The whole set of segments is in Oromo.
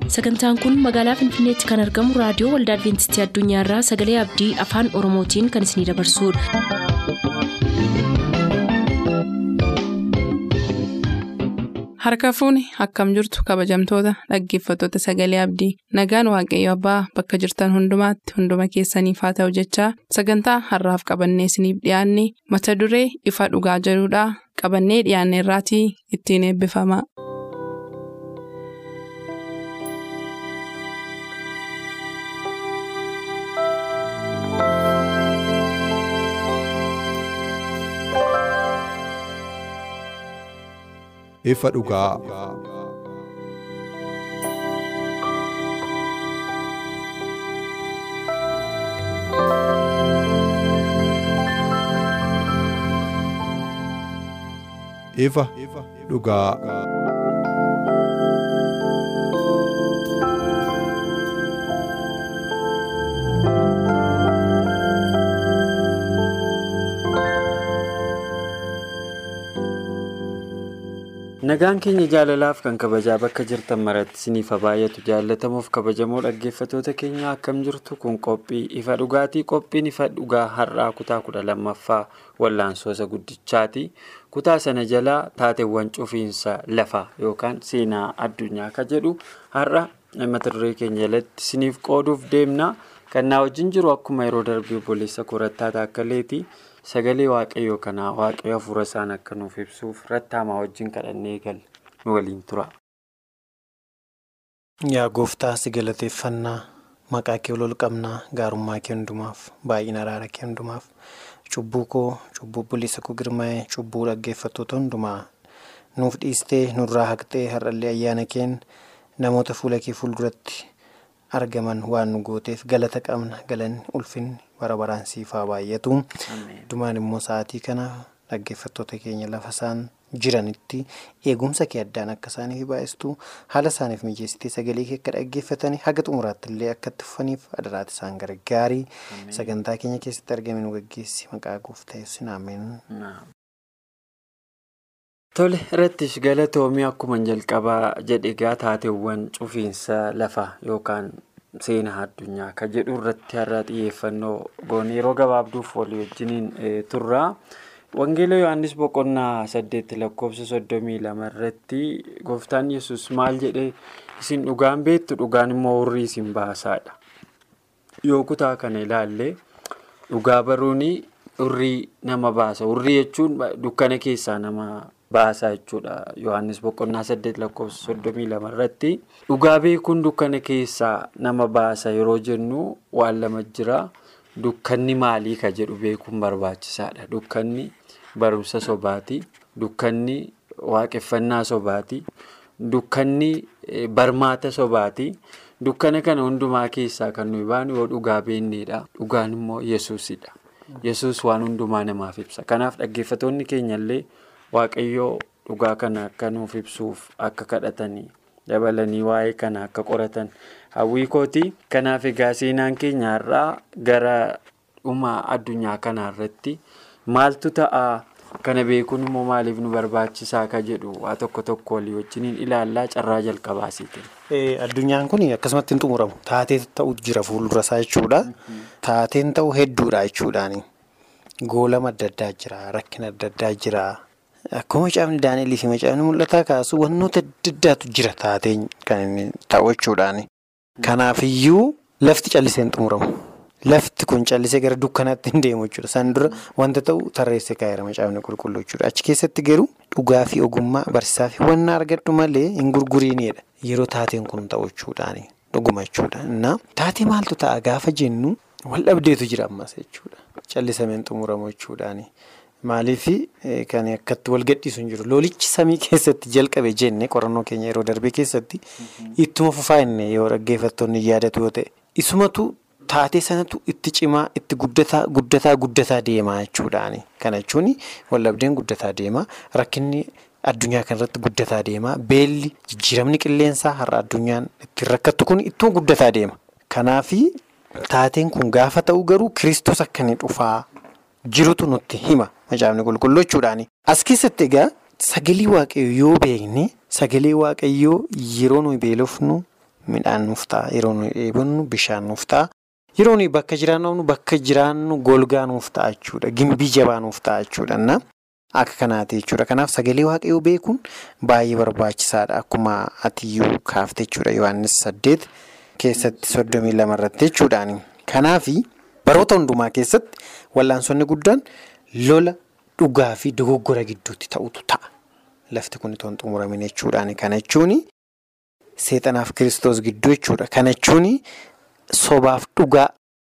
Sagantaan kun magaalaa Finfinneetti kan argamu raadiyoo waldaa Adwiintistii Addunyaarraa Sagalee Abdii Afaan Oromootiin kan isinidabarsudha. Harka fuuni akkam jirtu kabajamtoota dhaggeeffattoota Sagalee Abdii nagaan waaqayyo abbaa bakka jirtan hundumaatti hunduma keessaniif haa ta'u jechaa sagantaa harraaf qabannee isiniif dhiyaanne mata duree ifa dhugaa jedhudhaa qabannee dhiyaanne irraatii ittiin eebbifama. ifa dhugaa. Ifa dhugaa. Nagaan keenya jaalalaaf kan kabajaa bakka jirtan maratti isiniif baay'atu jaallatamuuf kabajamoo dhaggeeffatoota keenya akkam jirtu kun qophii ifa dhugaatii qophiin ifa dhugaa har'aa kutaa kudha lammaffaa wallaansoosa guddichaati kutaa sana jalaa taateewwan cufiinsa lafaa yookaan seenaa addunyaa ka jedhu har'a mata duree keenya jalatti isiniif qooduuf deemna kan na wajjin jiru akkuma yeroo darbee obboleessa korattaa taakkaleeti. Sagalee waaqayyoo kanaa waaqayyo hafuura isaan akka nuuf ibsuuf rattaamaa wajjin kadhannee gal nu waliin tura. Yaa gooftaa si galateeffannaa maqaa kee ol qabnaa gaarummaa kee hundumaaf baay'ina araara kee hundumaaf cubbuu koo cubbuu buliisa koo girmaa'ee cubbuu dhaggeeffattoota hundumaa nuuf dhiistee nurraa haqxee har'allee ayyaana keen namoota fuula kee fuulduratti argaman waan nu gooteef galata qabna galanni ulfinni. bara baraan siif haa baay'atu dhumaan immoo sa'aatii kana dhaggeeffattoota keenya lafa isaan jiranitti eegumsa kee addaan akka isaaniif baay'istu haala isaaniif mijeessitee sagalee kee akka dhaggeeffatanii haga xumuraatti illee akka itti fufaniif adaraati isaan gargaarii sagantaa keenya keessatti argame nu gaggeessi maqaa gooftaa yesuusin ameen. Tole irrattis galatoomii akkuma jalqabaa jedhe egaa taateewwan cufiinsa lafaa yookaan. Seenaa addunyaa kan jedhu irratti har'a xiyyeeffannoo goone yeroo gabaabduuf walii wajjiniin turra. Wangeela Yohaannis boqonnaa saddeetti lakkoofsa soddomii lama irratti gooftaan yesus maal jedhee isin dhugaan beektu dhugaan immoo hurrii isin baasaadha. Yoo kutaa kana ilaalle dhugaa baruun hurrii nama baasa. Hurrii jechuun dukkana keessaa nama baasaa jechuudha. Yohaannis boqonnaa saddeet lakkoofsa soddomii lama irratti dhugaa beekuun dukkana keessaa nama baasa yeroo jennu waan lama jira. Dukkanni maalii ka jedhu beekuun barbaachisaadha. Dukkanni barumsa sobaati. Dukkanni waaqeffannaa sobaati. Dukkanni barmaata sobaati. Dukkana kana hundumaa keessaa kan nuyi baanu yoo dhugaa beeknedha. Dhugaan immoo yesuusidha. Yesuus waan hundumaa namaaf ibsa. Kanaaf dhaggeeffatoonni keenyallee. Waaqayyoo dhugaa kana akka nuuf ibsuuf akka kadhatanii dabalanii waa'ee kana akka qoratan hawwii kooti. Kanaaf egaa seenaan keenya irraa gara dhuma addunyaa kana irratti maaltu ta'a kana beekuun immoo maaliif nu barbaachisaa ka jedhu waa tokko tokko walii wajjiniin ilaallaa carraa jalqabaasiiti. Addunyaan kun akkasumatti hin xumuramu. Taatee ta'u jira fuuldura isaa jechuudha. Taateen ta'u hedduudha jechuudhaani. Goolama adda addaa jira. Rakkina adda addaa jira. Akkuma macaafni Daani'elii fi macaafni mul'ataa kaasu wantoota adda addaatu jira taateen kan inni ta'u jechuudhaani. Kanaafiyyuu lafti callisee hin xumuramu. Lafti kun callisee gara dukkanaatti hin deemu jechuudha. Isaan dura wanta ta'u tarreessee kaa'eera macaafni qulqulluu jechuudha. Achi keessatti garuu dhugaa fi ogummaa barsiisaa fi wanna argadhu malee hin gurguriinidha. Yeroo taateen kun ta'u jechuudhaani. Dhuguma jechuudha. Innaa taatee maaltu ta'a gaafa jennu wal dhabdeetu jira ammas jechuudha. Callisamee hin xumuramu jechuudhaani. Maaliif kan akkatti wal gadhiisu hin jiru. Loolichi samii keessatti jalqabe jenne qorannoo keenya yeroo darbee keessatti ittuma fufaa inni yoo dhaggeeffattoonni yaadatu yoo ta'e isumatu taatee sanatu itti cimaa itti guddataa guddataa guddataa deemaa jechuudhaani. Kana jechuun waldhabdeen guddataa deema rakkinni addunyaa kanarratti guddataa deema beelli jijjiiramni qilleensaa har'a addunyaan ittiin rakkattu kun ittuma guddataa deema. Kanaafi taateen kun gaafa ta'u garuu kiristoos akka inni dhufaa. jirutu nutti hima macaafni qulqulluu jechuudhaani. As keessatti egaa sagalee waaqayyoo yoo beekne sagalee waaqayyoo yeroo nuyi beelofnu midhaan nuuf ta'a. Yeroo nuyi dheebonnu bishaan nuuf ta'a. Yeroo nuyi bakka jiraannu bakka jiraannu golgaa nuuf ta'a jechuudha. Gimbii jabaa nuuf ta'a jechuudha. Akka kanaati jechuudha. Kanaaf sagalee waaqayyoo beekuun baay'ee barbaachisaadha. Akkuma atiyyuu kaafte jechuudha. Yohaannis saddeet keessatti soddomii lama irratti jechuudhaani. Kanaaf baroota hundumaa keessatti wallaansonni guddaan lola dhugaa fi dogoggora gidduutti ta'utu ta'a. Lafti kun itoo hin xumuramin jechuudhaani. Kana jechuun seexanaaf kiristoos gidduu jechuudha. Kana jechuun sobaaf dhugaa.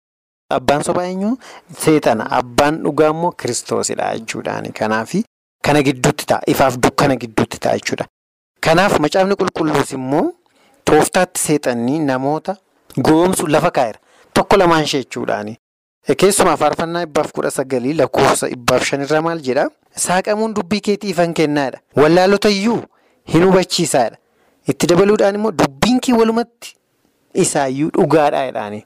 Abbaan sobaa eenyu seexana abbaan dhugaa immoo kiristoosidha jechuudhaani. Kanaaf kana gidduutti ta'a. Ifaaf dukkana gidduutti ta'a jechuudha. Kanaaf macaafni qulqulluus immoo tooftaatti seexanni namoota goomsu lafa kaa'eera. Tokko lamaan ishee jechuudhaani. Keessumaa faarfannaa dhibbaaf kudha sagalii lakkoofsa dhibbaaf shanirra maal jedhaa? Saaqamuun dubbii keetii ifan kennaadha. Wallaalota iyyuu hin hubachiisaadha. Itti dabaluudhaan immoo dubbiin kee walumatti isaayyuu dhugaadha jedhaani.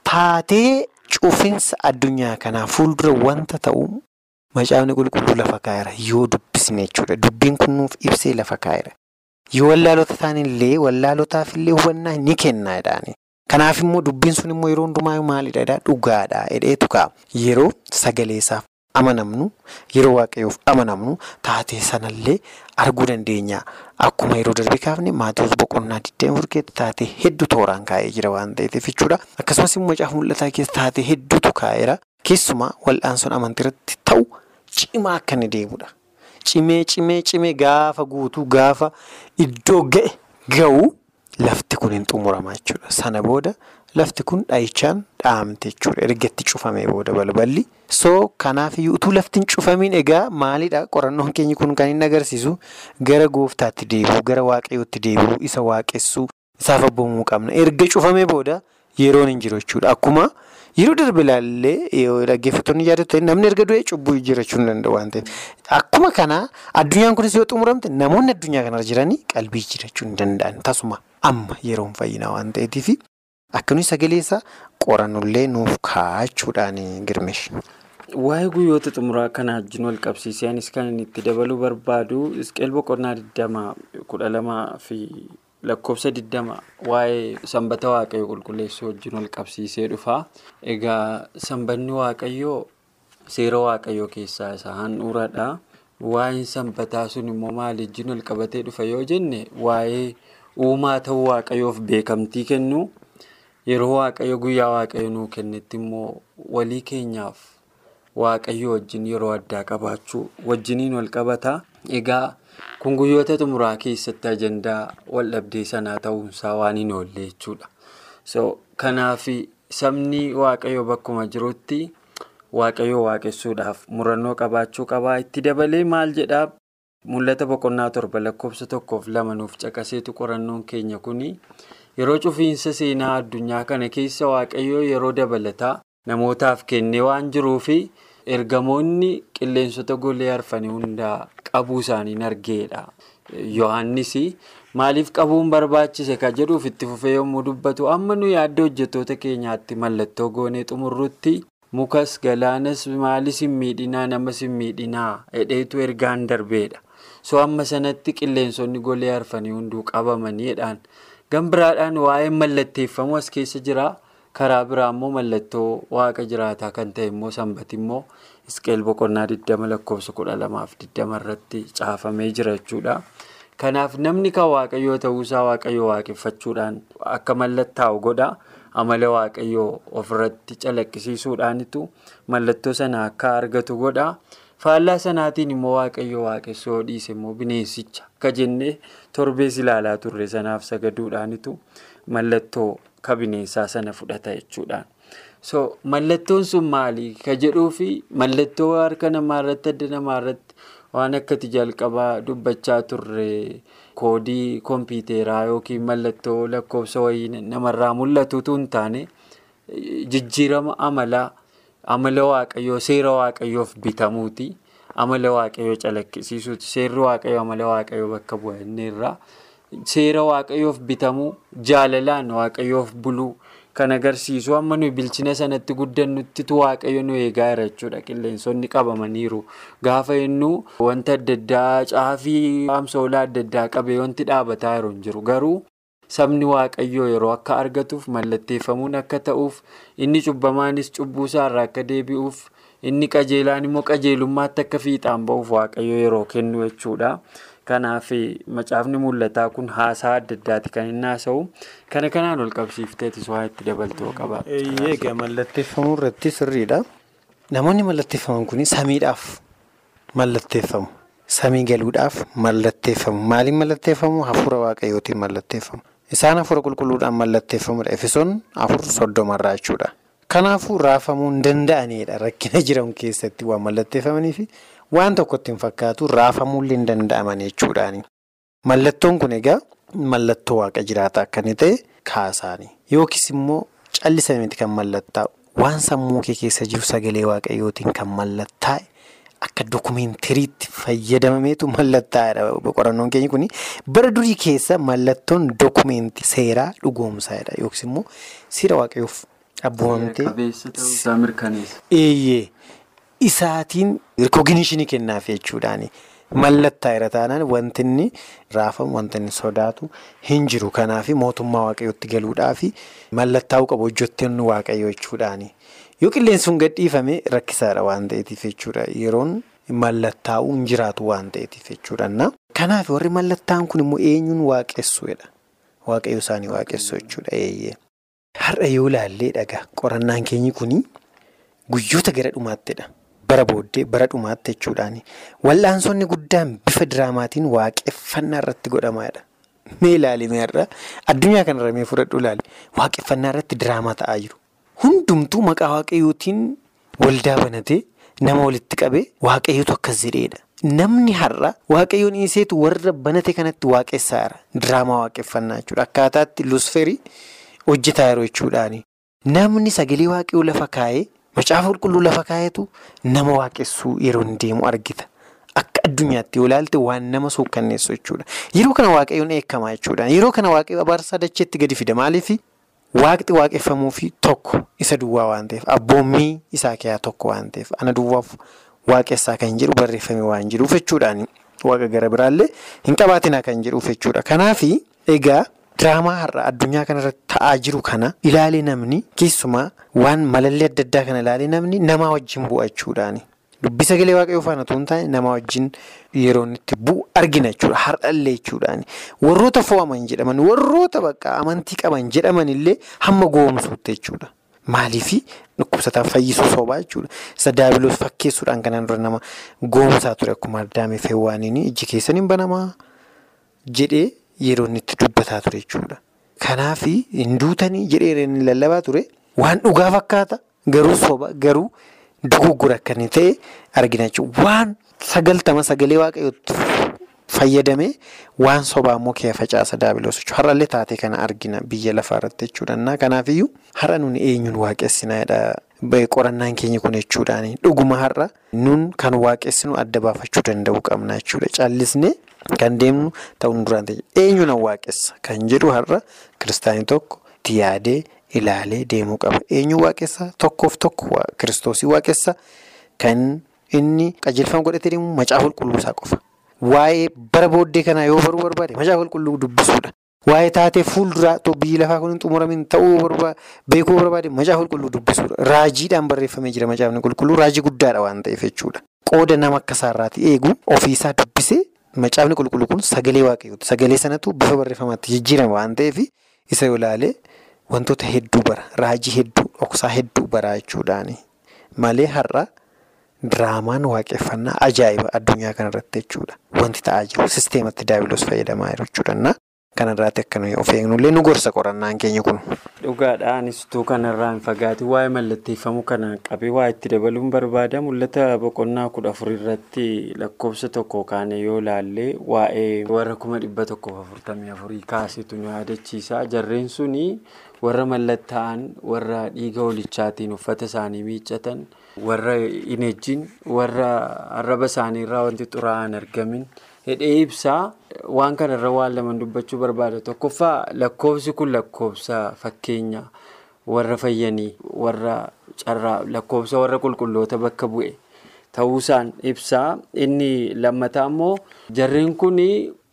Taatee cufinsa addunyaa kanaa fuuldura wanta ta'u macaafni qulqulluu lafa kaa'eera yoo dubbisne jechuudha. Dubbiin kun nuuf ibsee lafa kaa'eera. Yoo wallaalota taanillee wallaalotaafillee hubannaa ni kenna jedhaani. Kanaaf immoo dubbiin sun immoo yeroo hundumaa maalidha jedhaa dhugaadha jedheetu ka'a. Yeroo sagaleessaaf amanamnu yeroo waaqayyoof amanamnu taatee sanallee arguu dandeenya. Akkuma yeroo darbe kaafne Maatiyoos boqonnaa 24 keessatti taatee hedduu tooraan kaa'ee jira waan ta'eef jechuudha. Akkasumas immoo macaafa mul'ataa keessa taatee hedduutu kaa'eera. Keessumaa wal'aansoon amantii irratti ta'u cimaa akka inni deemudha. Cimee cimee cimee gaafa guutuu gaafa iddoo ga'e ga'u. Lafti kun hin xumurama jechuudha. Sana booda lafti kun dhahichaan dhahamte jechuudha. Erga itti cufamee booda balballi. So kanaafiyyuu utuu lafti hin cufamiin egaa maalidha qorannoon keenya kun kan inni agarsiisu gara gooftaatti deebi'u gara waaqayyootti deebi'u isa waaqessuu isaaf abboomuu qabna. Erga cufamee booda yeroon hin jiru jechuudha. Akkuma yeroo darbe ilaallee dhaggeeffattoonni yaadatu namni erga du'ee cubbuu jiraachuu hin danda'u waan ta'eef. Akkuma kana addunyaan kunis yoo xumuramte namoonni addunyaa kanarra jiranii qalbii jiraachuu hin danda'an tasuma. Amma yeroon fayyinaa waan ta'eetiif akka nuyi sagalee isaa qorannullee nuuf kaa'achuudhaan girmesh. Waa'ee guyyoota xumuraa kana wajjin wal qabsiisee anis kan inni itti dabaluu barbaadu Isqeel boqonnaa 20 kudha lamaa fi lakkoofsa 20 waa'ee sanbata waaqayyoo qulqulleessuu wajjin wal qabsiisee dhufa. Egaa sanbanni waaqayyoo seera waaqayyoo keessaa isa handhuuradha. Waa'een sanbataa sun immoo maal wajjin wal qabatee dhufa yoo jenne waa'ee uumaa ta'uu waaqayyoof beekamtii kennu yeroo waaqayyo guyyaa waaqayyo nuu kennetti immoo walii keenyaaf waaqayyo wajjin yeroo addaa qabaachuu wajjiniin wal qabata. Egaa kun guyyoota xumuraa keessatti ajandaa wal dhabdee sanaa ta'uunsaa waan hin oolle jechuudha. So kanaaf sabni waaqayyo bakkuma jirutti waaqayyo waaqessuudhaaf murannoo qabaachuu qabaa. Itti dabalee maal jedhaa? Mul'ata boqonnaa torba lakkoofsa tokkoof lama nuuf caqaseetu qorannoon keenya kuni yeroo cufiinsa seenaa addunyaa kana keessa waaqayyoo yeroo dabalataa namootaaf kennee waan jiruufi ergamoonni qilleensota golee arfanii hundaa qabuu isaaniin argeedha. Yohaannis maaliif qabuun barbaachise ka jedhuuf itti fufee yommuu dubbatu amma nu yaadda hojjettoota keenyaatti mallattoo goonee xumurrutti mukas galaanas maalis hin miidhinaa namas hin miidhinaa hedheetu ergaan darbeedha. so amma sanatti qilleensonni golee arfanii hunduu qabamaniidhaan gan biraadhaan waa'ee mallatteeffamuu as keessa jira karaa biraa immoo mallattoo waaqa jiraataa kan ta'e immoo sanbati immoo isqeel boqonnaa 20 lakkoofsa 12 irratti caafamee jira jechuudha. kanaaf namni kan waaqayyoo ta'uusaa waaqayyoo waaqeffachuudhaan akka mallattaa'u godha amala waaqayyoo ofirratti calaqqisiisuudhaanitu mallattoo sana akka argatu godha. faallaa sanaatiin immoo waaqayyo waaqessoo dhiise immoo bineensicha akka jennee torbees ilaalaa turre sanaaf sagaduudhaanitu mallattoo ka bineensaa sana fudhata jechuudhaan. so mallattoon sun maali ka jedhuufi mallattoo harka namaa irratti adda namaa irratti waan akkati jalqabaa dubbachaa turre koodii kompiiteraa yookiin mallattoo lakkoofsa wayii namarraa mul'atutu hin taane jijjiirama amalaa. amala waaqayyoo seera waaqayyoof bitamuuti amala waaqayyoo calaqqisiisuuti seerri waaqayyoo amala waaqayyoo bakka bu'a inni irraa seera waaqayyoof bitamuu jaalalaan waaqayyoof buluu kan agarsiisu amma nuyi bilchina sanatti guddannuttitu waaqayyo nu eegaa jira jechuudha qilleensonni qabamaniiru gaafa inni wanta adda addaa caafii amsoolaa adda addaa qabee wanti dhaabataa jiru hin jiru garuu sabni waaqayyoo yeroo akka argatuuf mallatteeffamuun akka ta'uuf inni cubbamaanis cubbuusaarraa akka deebi'uuf inni qajeelaan immoo qajeelummaatti akka fiixaan ba'uuf waaqayyoo yeroo kennu jechuudha. Kanaaf macaafni mul'ataa kun haasaa adda addaati kan inni haasa'u. Kana kanaan ol qabsiifteetis waa itti dabaltoo qaba. Egaa mallatteeffamuu irratti sirriidha. Namoonni mallatteeffaman kun samiidhaaf mallatteeffamu. Samii galuudhaaf mallatteeffamu. Maaliin mallatteeffamu? Hafuura waaqayyootiin mallatteeffamu. Isaan hafuura qulqulluudhaan mallatteeffamudha. Efesoon afur soddomarraa jechuudha. Kanaafuu raafamuu hin danda'anidha. Rakkina jiran keessatti waan mallatteeffamanii fi waan tokkotti hin fakkaatu raafamuullee hin danda'aman jechuudhaani. Mallattoon kun egaa mallattoo waaqa jiraataa akka inni ta'e kaasaani. Yookiis immoo callisame miti kan mallattaa'u. Waan sammuu kee keessa jiru sagalee waaqayyootiin kan mallattaa'e akka dookumeentariitti fayyadamameetu mallattaa'edha. Qorannoon keenya kun bara durii keessa mallattoon dookumentii seeraa dhugoomsaadha. Yookiis immoo seera waaqayyoof abboomamtee. Eeyyee isaatiin rikooginishinii kennaaf jechuudhaani. Mallattaa'eera taanaan wanti inni raafamu wanti inni sodaatu hin jiru. Kanaaf mootummaa waaqayyootti galuudhaaf mallattaa'uu qabu hojjettoonni waaqayyoo jechuudhaani. Yoo qilleensi sun gadhiifame rakkisaadha waan ta'eetiif jechuudha. Yeroon mallattaa'uu hin jiraatu waan ta'eetiif jechuudha. Kanaaf warri mallattaa'an kun immoo eenyuun waaqessuudha. Waaqayyo isaanii waaqessu jechuudha. Har'a yoo ilaallee dhagaa qorannaan keenyi kun guyyoota gara dhumaattidha. Bara booddee bara dhumaatti jechuudhaani. Wal'aansonni guddaan bifa diraamaatiin waaqeffannaa irratti godhamaadha. Mee ilaalimee har'a addunyaa kanarra mee fudhadhu ilaali. Waaqeffannaa irratti diraamaa ta'aa jiru. Hundumtuu maqaa waaqayyootiin waldaa banatee nama walitti qabee waaqayyootu akkas jedheedha. Namni har'a waaqayyoon dhiiseetu warra banate kanatti waaqessaara. Diraamaa waaqeffannaa jechuudha. Akkaataatti lusferii hojjetaa jiru jechuudhaani. Namni sagalee waaqayyoo lafa kaa'ee macaafa qulqulluu lafa kaa'etu nama waaqessuu yeroo hin deemu argita. Akka addunyaatti yoo ilaalte waan nama suukkanneessu jechuudha. Yeroo kana waaqayyoon eekamaa jechuudha. Yeroo kana waaqayyo abaarsaa dacheetti gadi fida. Maaliif waaqti waaqeffamuufi tokko isa duwwaa waan ta'eef abboommii isaa keessaa tokko waan ta'eef ana duwwaaf waaqessaa kan jedhu barreeffame waan jiruuf jechuudhaani. Waaqa gara biraallee hin qabaatinaa kan jedhuuf jechuudha. Kanaaf egaa diraamaa har'a addunyaa kanarratti ta'aa jiru kana ilaalee namni keessumaa waan malallee adda addaa kana ilaalee namni namaa wajjin bu'a jechuudhaani. Dubbi sagalee waaqayyoo faana otoo hin taane namaa wajjin yeroo itti bu'u argina jechuudha. Har'allee jechuudhaani. Warroota fo'aman jedhaman warroota bakka amantii qaban jedhaman illee hamma goomsuutti jechuudha. Maaliifi dhukkubsataan fayyisuu soobaa jechuudha. Isa daabiloos fakkeessuudhaan kanaan dura nama goomsaa ture akkuma addaamee feewwaaniin ijji keessan hin banamaa jedhee yeroo inni itti dubbataa ture jechuudha. Kanaaf hin duutanii jedhee inni lallabaa ture waan dhugaa fakkaata garuu soba garuu dogoggora akka inni ta'e argina jechuudha. Waan sagaltama sagalee waaqayyootti fayyadamee waan sobaa immoo kee facaasa daabiloos jechuudha. Har'allee taatee kana argina biyya lafaa irratti jechuudha. Kanaafiyyuu har'a nuni eenyuun waaqessinaadha. Qorannaan keenya kun jechuudhaani. Dhuguma har'a nun kan waaqessinu adda baafachuu danda'uu qabna jechuudha. Callisnee kan deemnu ta'uun duraan ta'e eenyuun waaqessa kan jedhu har'a kiristaanii tokko itti yaadee ilaalee deemuu qaba. Eenyuun waaqessa tokkoof tokko kiristoosii waaqessa kan inni qajeelfama godhatee deemu macaafa qulqulluu isaa qofa. Waa'ee bara booddee kanaa yoo baruu barbaade macaafa qulqulluu dubbisuudha. Waa'ee taatee fuulduraa biyyi lafaa kun hin xumuramin ta'uu beekuu barbaade macaafa qulqulluu dubbisuudha. Raajiidhaan barreeffamee jira macaafni qulqulluu raajii guddaadha waan ta'eef jechuudha. Qooda nama akka isaarraati eegu ofiisaa dubbisee macaafni qulqulluu kun sagalee waaqayyooti. Sagalee sanatu bifa barreeffamaatti jijjiirama waan ta'eef isa yoo ilaalee wantoota hedduu bara raajii hedduu dhoksaa hedduu bara jechuudhaani. Malee har'a diraamaan waaqeffannaa ajaa'iba addunyaa kanarratti jechuudha. Wanti ta'aa jiru sisteematti daabiloos fayyadamaa jiru jechuudha. Kanarraatti akka nuyi of eegnullee nu gorsa qorannaan keenya kun. Dhugaadhaanistuu kanarraa hin fagaatiin waa'ee mallatteeffamuu kana qabee waa itti dabaluun barbaada. Mul'ata boqonnaa kudha afur irratti lakkoofsa tokko kaane yoo ilaalle waa'ee warra kuma dhibba tokkoof afurtamii afurii kaasitu nu yaadachiisa. Jarreen suni warra mallattaa'an warra dhiiga holichaatiin uffata isaanii miiccatan warra hin ejjin warra arraba isaaniirraa wanti xuraa'aan argamin. Hidhee ibsaa waan kanarra waan lama dubbachuu barbaada. Tokkoffaa lakkoofsi kun lakkoofsa fakkeenya warra fayyanii warra carraa lakkoofsa warra qulqulloota bakka bu'e ta'uusaan ibsaa. Inni lammataa immoo jarreen kun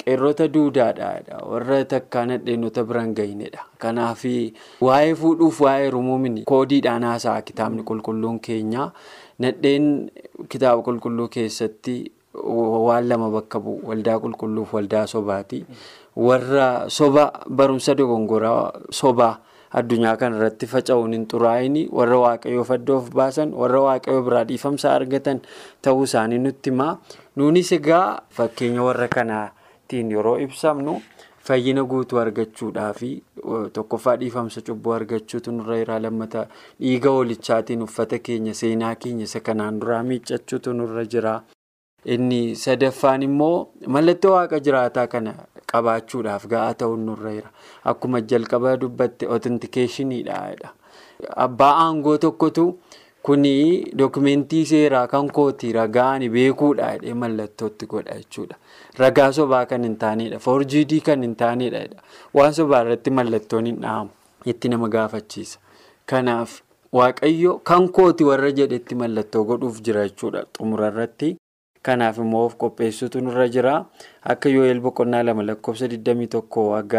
qeerrota duudaadha warra takkaa nadheenota biraan gahinedha kanaaf waa'ee fuudhuuf waa'ee rumuumini koodiidhaan haasa'a kitaabni qulqulluun keenya nadheen kitaaba qulqulluu keessatti waan lama bakka bu'u waldaa qulqulluuf waldaa sobaati warra soba barumsa dogongoraa sobaa. addunyaa kana irratti faca'uun hin xuraa'in warra waaqayyoo faddoof baasan warra waaqayyoo biraa dhiifamsa argatan ta'uu isaanii nutti himaa nuunis egaa fakkeenya warra kanaatiin yeroo ibsamnu fayyina guutuu argachuudhaa fi tokkoffaa dhiifamsa cubbuu argachuutu nurra jira lammata dhiiga hoolichaatiin uffata keenya seenaa keenya isa kanaan duraa miiccachuutu nurra jira inni sadaffaan immoo mallattoo waaqa jiraataa kana. qabaachuudhaaf ga'aa ta'uun nurra jira akkuma jalqaba dubbatte otintikeeshiniidha abbaa aangoo tokkotu kuni dookumentii seeraa kan kooti ragaan beekuudha jedhee mallattootti godha jechuudha ragaa sobaa kan hin taanedha foorjiidii kan hin taanedha waan sobaa irratti mallattoon hin dha'amu itti nama gaafachiisa kanaaf waaqayyo kan kooti warra jedhetti mallattoo godhuuf jira jechuudha xumura irratti. Kanaaf immoo of qopheessuutu nurra jira. Akka Yoo'eel boqonnaa lama lakkoofsa 21 hanga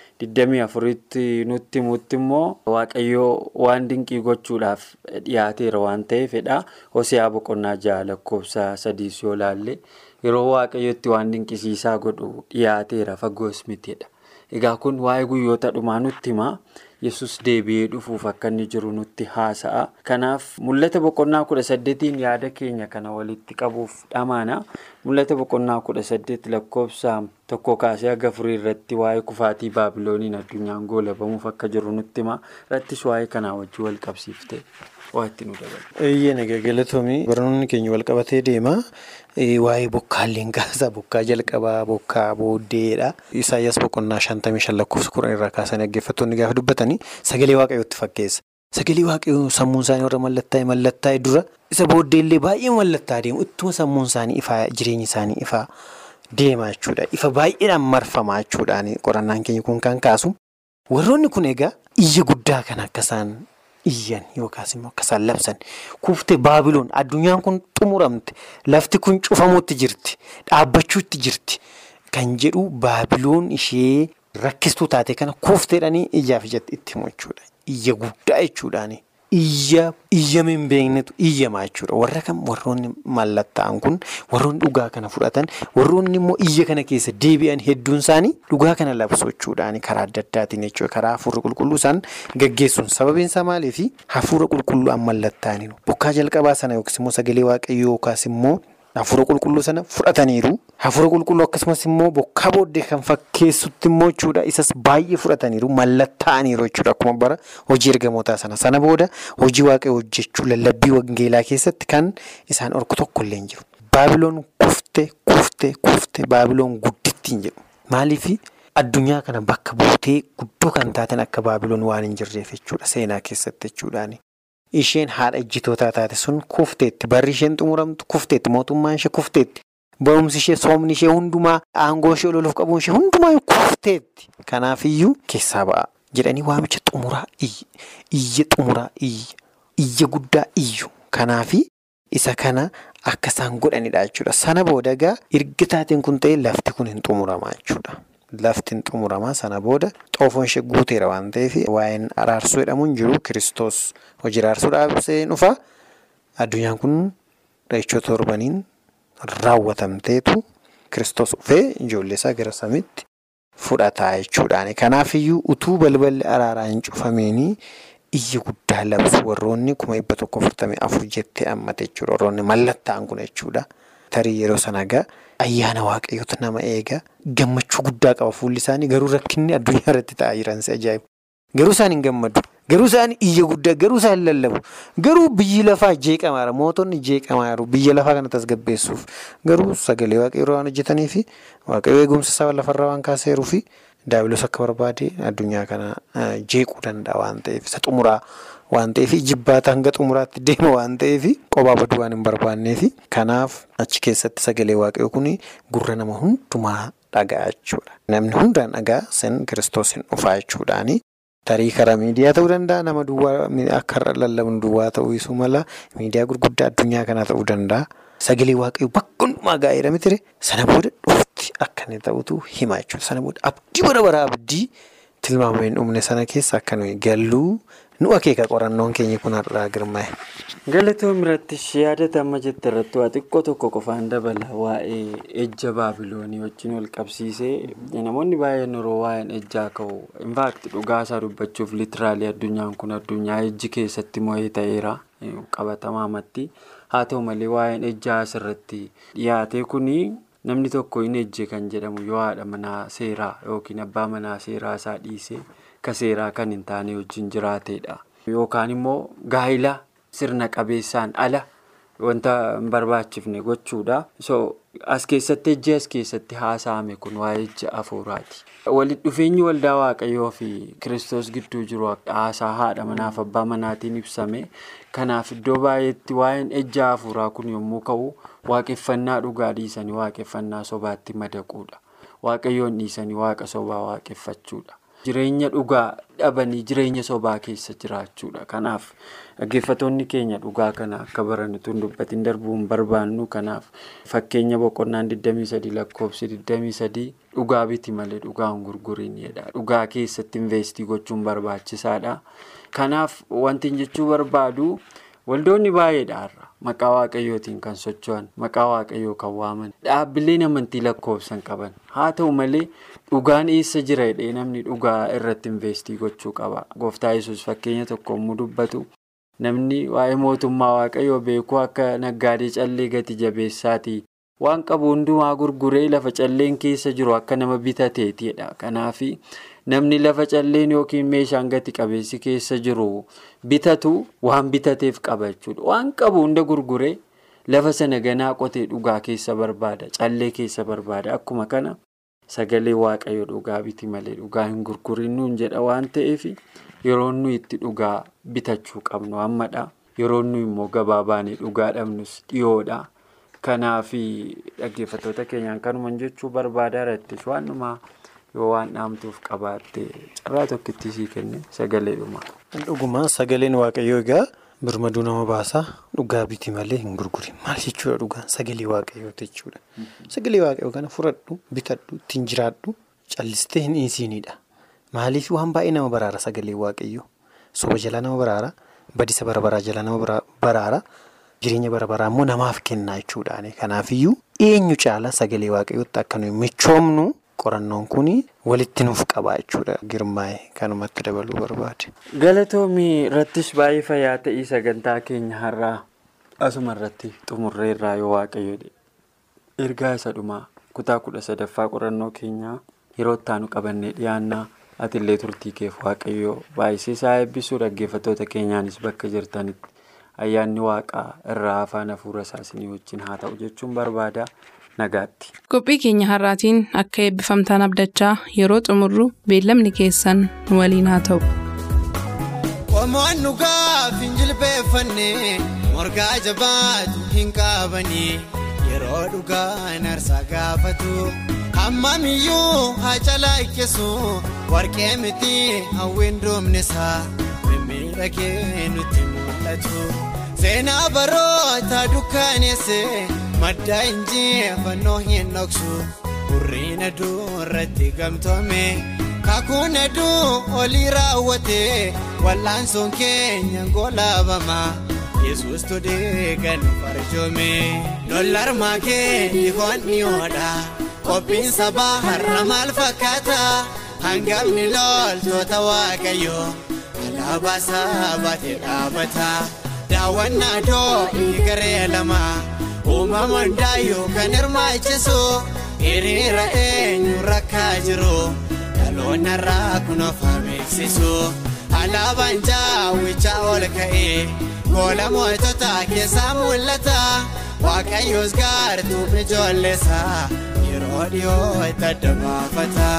24tti nutti himutti immoo Waaqayyoo waan dinqii gochuudhaaf dhiyaateera waan ta'eefidha. Hoseaa boqonnaa jaha lakkoofsa sadiis yoo laalle yeroo Waaqayyootti waan dinqisiisaa godhu dhiyaateera fagoos mitiidha. Egaa kun waa'ee guyyoota dhumaa nutti hima. Yesus deebi'ee dhufuuf akka inni jiru nutti haasa'a. Kanaaf mul'ata boqonnaa kudha saddeetiin yaada keenya kana walitti qabuuf dhamaana. Mul'ata boqonnaa kudha saddeet lakkoofsa tokko kaasee haga afurii irratti waa'ee kufaatii baabilooniin addunyaan goolabamuuf akka jiru nutti hima. Irrattis waa'ee kanaa wajjin wal qabsiiftee waa itti nu dabala. Eeyyee galatoomii barnoonni keenya wal qabatee deema. Waa'ee bokkaalleen kaasaa bokkaa jalqabaa bokkaa booddeedha. Isaayyaas boqonnaa shantamii shan lakkoofsa kudhan irraa kaasanii dhaggeeffattoonni gaafa dubbatanii sagalee waaqayyootti fakkeessa. Sagalee waaqayyoo sammuun isaanii warra mallattaa'e mallattaa'e dura isa booddeellee baay'ee mallattaa'aa deemu. Ittuma sammuun isaanii ifaa jireenyi isaanii ifaa deema jechuudha. Ifa baay'eedhaan marfamaa jechuudhaan qorannaan keenya kun kan kaasu. Warroonni kun egaa iyya guddaa kan akka isaan iyyan yookaas immoo akka isaan labsan kuftee baabiloon addunyaan kun xumuramte lafti kun cufamuutti jirti dhaabbachuutti jirti kan jedhu baabiloon ishee rakkistuu taate kana kufteedhanii iyyaaf ijatti itti himu jechuudha. Iyya guddaa jechuudhaani. Iyya iyyama hin beeknetu iyyamaa jechuudha. Warra kam warroonni mallattaa'an kun warroonni dhugaa kana fudhatan warroonni immoo iyya kana keessa deebi'an hedduun isaanii dhugaa kana labsu jechuudhaani karaa adda addaatiin jechuudha. Karaa hafuura qulqulluu isaan gaggeessuun sababiin isaa maaliifi hafuura qulqulluu an mallattaa'aniiru. Bokkaa jalqabaa sana yookiis immoo sagalee waaqayyoo yookaas immoo hafuura qulqulluu sana fudhataniiru. Hafuura qulqulluu akkasumas immoo bokkaa booddee kan fakkeessutti immoo jechuudha isas baay'ee fudhataniiru mallattaa'aniiru jechuudha akkuma bara hojii ergamootaa sana. Sana booda hojii waaqayyoo hojjechuu lallabbii wangeelaa keessatti kan isaan orku tokko illee hin jiru. Baabiloon kufte kufte kufte baabiloon guddittiin jedhu. Maaliifi addunyaa kana bakka buutee guddoo kan taaten akka baabiloon waan hin jirreef jechuudha seenaa keessatti jechuudhaani. Isheen haadha ejjitootaa taate sun kufteetti barri isheen xumuramtu kufteetti mootummaan ishee kufteetti barumsi ishee soomni ishee hundumaa aangoo ishee ololuuf qabuun ishee hundumaa kufteetti. Kanaafiyyuu keessaa ba'a jedhanii waamicha xumuraa iyya xumuraa iyya guddaa iyyu kanaafi isa kana akka isaan godhanidha jechuudha. Sana booda egaa erga taateen kun ta'e lafti kun hin xumuramaa jechuudha. Lafti hin xumuramaa sana booda xoofoon ishee guuteera waan ta'eef waa'een araarsuu jedhamu hin jiru kiristoos hojii araarsuu dhaabsee dhufa addunyaan kun dhahichaa torbaniin raawwatamteetu kiristoos dhufee ijoollee isaa gara samiitti fudhataa jechuudhaani. Kanaafiyyuu utuu balballi araaraa hin cufameenii iyya guddaa labsu warroonni kuma dhibba tokko afurtamii afur jettee hammate jechuudha. Warroonni mallattaa'an kun jechuudha. Tarii yeroo sana egaa ayyaana waaqayyoota nama eega gammachuu guddaa qaba fuulli isaanii garuu rakkinni addunyaa irratti ta'aa jiran si ajaa'iba. Garuu isaan hin gammadu. Garuu isaan iyya guddaa garuu isaan lallabu. Garuu biyyi lafaa jeeqamaadha. Mootonni jeeqamaa jiru. Biyya lafaa kana tasgabbeessuuf. Garuu sagalee waaqayyoo waan hojjetanii fi waaqayyoo eegumsa isaa lafarraa waan kaaseeruu fi daabiloos akka barbaade addunyaa kana jeequu danda'a waan ta'eef isa xumuraa waan ta'eef jibbaata hanga xumuraatti deema waan ta'eef qophaa baduu waan hin barbaanneef kanaaf achi keessatti sagalee waaqayyoo kun gurra nama hundumaa dhaga'a jechuudha. Namni hundaan dhagaa sen kiristoos hin dhufaa jechuudhaani. Tarii karaa miidiyaa ta'uu danda'a nama duwwaa akka lallabnu duwwaa ta'uu isuu mala miidiyaa gurguddaa addunyaa kanaa ta'uu danda'a. Sagalee waaqayyoo bakka hundumaa gaa'eera mitire sana booda dhufti akka inni ta'utu hima jechuudha. Sana booda abdii bara baraa abdii tilmaama hin dhumne sana keessa akka nuyi galluu nu akeeka qorannoon keenya kun har'aa girmaa'e. Galatoom irratti yaadatama jette irratti waa xiqqoo tokko qofaan dabala waa'ee ejja baabiloonii wajjin wal qabsiisee namoonni baay'een yeroo waa'een ejjaa ka'u infaakti dhugaa isaa dubbachuuf litiraalii addunyaan kun addunyaa ejji keessatti mo'ee ta'eera qabatamaamatti haa ta'u malee waa'een ejjaa asirratti dhiyaate kuni namni tokko hin ejje kan jedhamu yoo haadha manaa seeraa yookiin abbaa manaa seeraa isaa dhiisee ka seeraa kan hin taane wajjin jiraateedha yookaan immoo gaa'ila. Sirna qabeessaan ala wanta hin barbaachifne gochuudha. So as keessatti ejji as keessatti haasa'ame kun waa'ee ejja afuuraati. Walitti dhufeenyi waldaa waaqayyoo fi kiristoos gidduu jiru haasaa haadha manaaf abbaa manaatiin ibsame. Kanaaf iddoo baay'eetti waa'een ejja afuuraa kun yommuu ka'u waaqeffannaa dhugaa dhiisanii waaqeffannaa sobaatti madaquudha. Waaqayyoon dhiisanii waaqa sobaa waaqeffachuudha. Jireenya dhugaa dhabanii jireenya sobaa keessa jiraachuudha. Kanaaf dhaggeeffattoonni keenya dhugaa kana akka baranitu hin dubbatiin darbuu hin barbaannu. Kanaaf fakkeenya boqonnaan 23 lakkoofsi 23 dhugaa biti malee dhugaa hin gurgurinidha. Dhugaa keessatti investii gochuun barbaachisaadha. Kanaaf wanti jechuu barbaadu waldoonni baay'eedha har'a. Maqaa waaqayyootiin kan socho'an maqaa waaqayyoo kan waaman dhaabbileen amantii lakkoofsan qaban haa ta'u malee dhugaan eessa jira jedhee namni dhugaa irratti investii gochuu qaba gooftaa yesus fakkeenya tokko yommuu dubbatu namni waa'ee mootummaa waaqayyoo beekuu akka naggaadee callee gati jabeessaatii waan qabu hundumaa gurguree lafa calleen keessa jiru akka nama bitateetidha kanaaf namni lafa calleen yookiin meeshaan gati qabeessi keessa jiru bitatu waan bitateef qaba jechuudha waan qabu hunda gurguree lafa sana ganaa qotee dhugaa keessa barbaada callee keessa barbaada akkuma kana sagalee waaqayyo dhugaa biti malee dhugaa hin gurgurin nuun jedha waan ta'eef yeroo nuyi itti dhugaa bitachuu qabnu ammadha yeroo nuyi immoo gabaa baanee dhugaa dhabnus dhiyoodha. Kanaaf dhaggeeffattoota keenyaan kanuma jechuu barbaadaa irrattis waanuma yoo waan dhaamtuuf qabaatte carraa tokkitti sii kenne sagalee dhuma. Dhugumaa sagaleen waaqayyoo egaa birmaduu nama baasaa dhugaa biti malee hin gurgurin maal jechuudha dhugaan sagalee waaqayyooti jechuudha. Sagalee waaqayyoo kana fudhadhu bitadhu ittiin jiraadhu callistee hin dhiisiinidha. Maaliif waan baay'ee nama baraara sagalee waaqayyoo soba jalaa nama baraara badisa barabaraa jalaa nama baraara. Jireenya bara baraa immoo namaaf kennaa jechuudhaani. Kanaafiyyuu eenyu caala sagalee waaqayyootti akka nuyi michoomnu qorannoon kun walitti nuuf qabaa jechuudha. Girmaa'ee kanumatti dabaluu barbaade. Galatoomii irrattis baay'ee fayyaa ta'ii sagantaa keenya har'aa asuma irratti xumurree irraa yoo waaqayyo ergaa isa dhumaa kutaa kudha sadaffaa qorannoo keenyaa yeroo itti aanu qabannee dhiyaannaa atillee turtii keef waaqayyoo baay'isee isaa eebbisuu dhaggeeffattoota keenyaanis bakka jirtanitti. ayyaanni waaqaa irraa afaan hafuura isaanii wajjin haa ta'u jechuun barbaada nagaatti. qophii keenya har'aatiin akka eebbifamtaan abdachaa yeroo xumurru beellamni keessan nu waliin haa ta'u. qomoon dhugaaf hin jilbeeffanne morgaa jabaatu hin qabani yeroo dhugaan arsaa gaafatu hammamiyyuu haa calaaqqeessu warqee miti hawwiin doomnesaa mimmiidhagee nutti mul'atu. seenaa baroota dukkaneesse madda injifannoo hin dhoksu hurriin aduu irratti gamtoome kakuun aduu olii raawwate wal'aansoon keenya ngolaabama yesus todee kan farjoome lollarmaa kee dhihoon dhihoodha qophiin sabaa har'a maal fakkaata hangafni loltoota waaqayyoo alaabaa sabaatee dhaabata. daawwannaa doonii garee lama uumamaan daayuu kan hirmaachisu hiriira eenyu rakkaa jiru dhaloonni irraa kun of beeksisu alaabaan jaawwichaa ol ka'ee goola mootota keessaa mul'ata waaqayyoos gaartuu ijoolleessa yeroo dhiyoo itti adda baafata.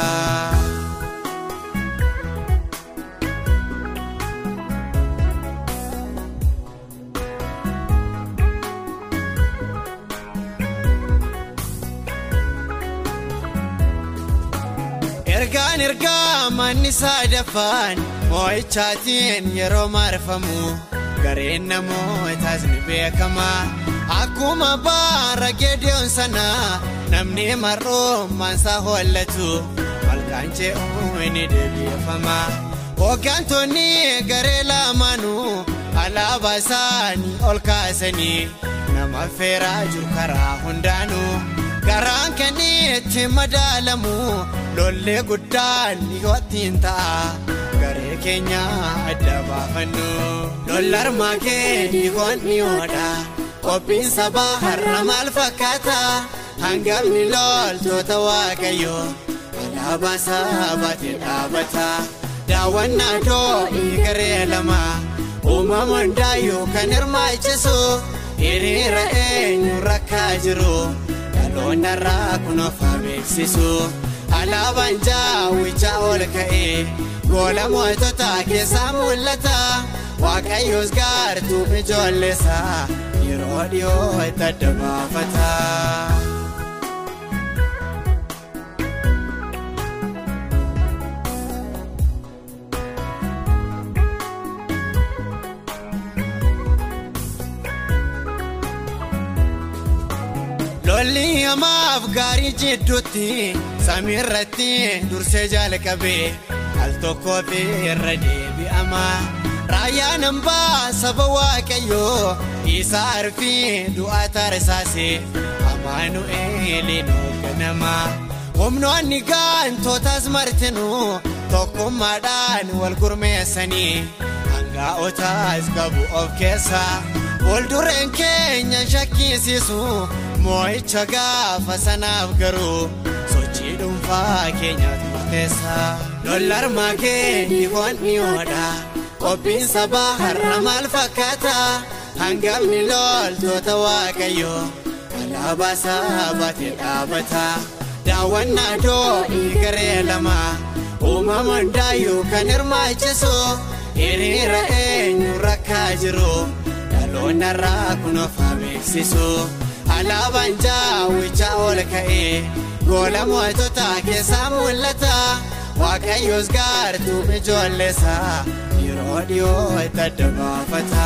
ergaan ergaa manni sadaffaan moo'ichaatiin yeroo marfamu gareen namootaas ni beekama akkuma baara geediyoon sana namni mar'ummaansaa hollatu malkaan ce'uu ni deebiifama hooggantoonni garee lamaanuu alaabaa isaanii ol kaasanii nama feeraa jiru karaa hundaanuu garaan kenniitti madaalamu lollee guddaan dhiyoottiin ta'a garee keenya adda baafannu lollarmaa kee dhiyoon dhiyoodha qophiin sabaa har'a maal fakkaata hangafni loltoota waaqayyoo alaabaa sabaatee dhaabata daawwannaa doonii garee lama uumama hundaayyuu kan hirmaachisu hiriira eenyu rakkaa jiru dhaloonnarraa kun of beeksisu alaabaan jaawwichaa ol ka'ee goola mootota keessaa mul'ata waaqayyoos gaartuu ijoolleessaa yeroo dhiyoo itti adda baafata. lolli hamaaf gaarii jidduutti samiirratti dursee jalqabee al tokkoo fi irra deebi'ama raayyaan hambaa saba waaqayyoo isaa arfii du'aa taasisaase amaanu'eeliin hoogganama humnoonni gaantootaas martinuu tokkummaadhaan wal gurmeessanii hangaa'otaas qabu of keessaa fuuldureen keenya shakkisiisu moo'icha gaafa sanaaf garuu sochii dhuunfaa keenyaatu murteessa lollarmaa kee dhiifoon dhiyoodha qophiin sabaa har'a maal fakkaata hangafni loltoota waaqayyoo alaabaa sabaatee dhaabata daawwannaa doonii garee lama uumama hundaayyuu kan hirmaachisu hiriira eenyu rakkaa jiru dhaloonnarraa kun of beeksisu. alaabaan jaawwichaa ol ka'ee goola mootota keessaa mul'ata waaqayyoos gaartuu ijoolleessaa yeroo dhiyoo itti adda baafata.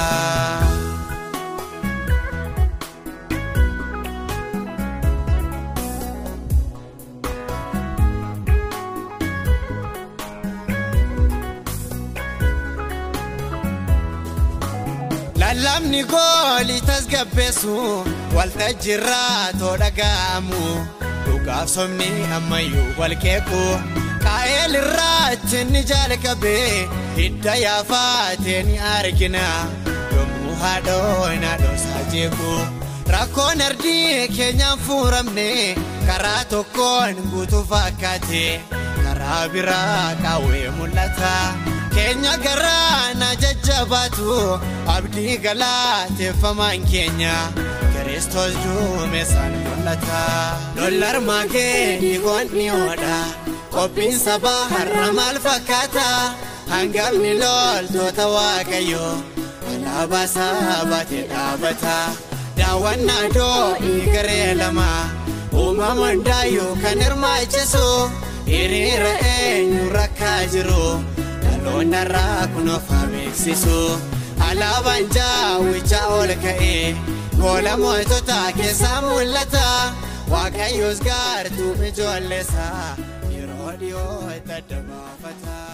lallabni goolii tasgabbeessu waltajjiirraa too dhaga'amu dhugaaf somni ammayyuu wal qeequ qaa'eel irraatti ni jalqabee hidda yaafatee ni argina yommuu haadhoon haadhoosaa jeequ rakkoon ardii keenyaan fuuramne karaa tokkoon guutuu fakkaate karaa biraa qaawwee mul'ata. keenya garaana jajjabaatu abdii galateeffamaan keenya kiristoos duumessaan mul'ata lollarmaa kee dhiigoon dhiyoodha qophiin sabaa har'a maal fakkaata hangafni loltoota waaqayyoo alaabaa sabaatee dhaabata daawwannaa doonii garee lama uumama hundaayyuu kan hirmaachisu hiriira eenyu rakkaa jiru. dhaloonnarraa kun of beeksisu alaabaan jaawwichaa ol ka'ee goola mootota keessaa mul'ata waaqayyoos gaartuu ijoolleessaa yeroo dhiyoo itti adda baafata.